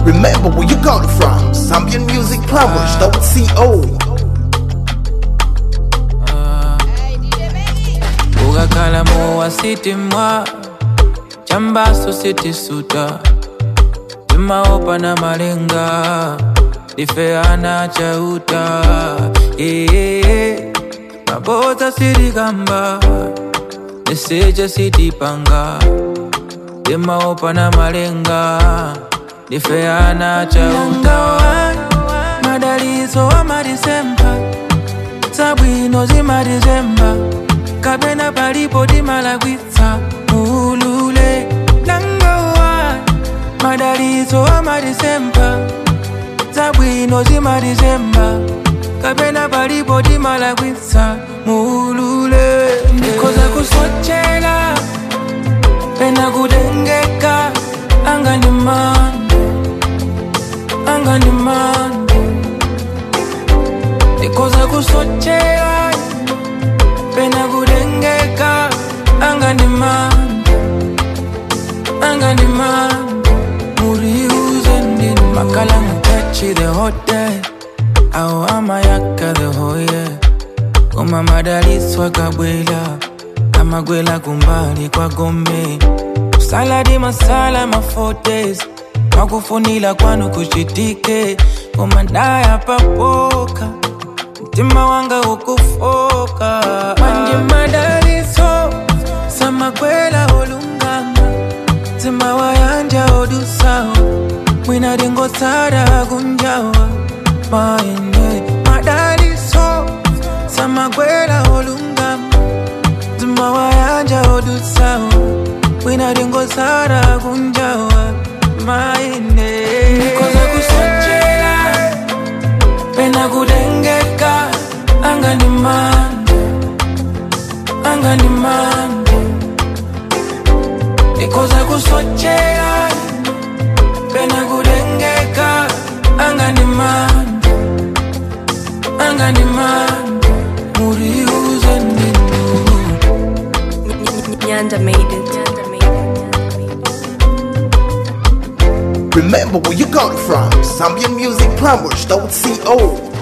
Remember where you got it from. Zambian Music Plumbers, CO. ukakhala mowa sithi mwa chambaso sithi suta timaopa na malenga difeana chauta ee mabota sitikamba niseja sitipanga timaopa na malenga difeana chauta madalizo wa madisemba sabwino zimadizemba kapena palipo timalagwitsa mulule nangowa madalizo amadisemba zabwino zimadizemba kapena palipo timalagwitsa mulule ndikoza kusochela pena kutengeka anga ni mande anga ni mande ndikoza kusochela pena kutengeka anga ni mande anga ni mande muriuze ndini makala mutachi the hotel au amayaka the hoye koma madaliswa kabwela amagwela kumbali kwa gombe saladi masala mafotes makufunila kwanu kuchitike koma ndaya papoka mtima wanga ukufoka manje madaliso samakwela olungama mtima wayanja odusawo mwina dingosara kunjawa maene madaliso samakwela olungama mtima wayanja odusawo mwina dingosara kunjawa maene koza kusochela pena kutengeka anga ni mande anga ni mande nikoza kusochela pena kutengeka anga ni mande anga ni mande muriuze ndinu Nyanda made it. Nyanda made it. Remember where you got it from. Zambian Music Plumbers, CO.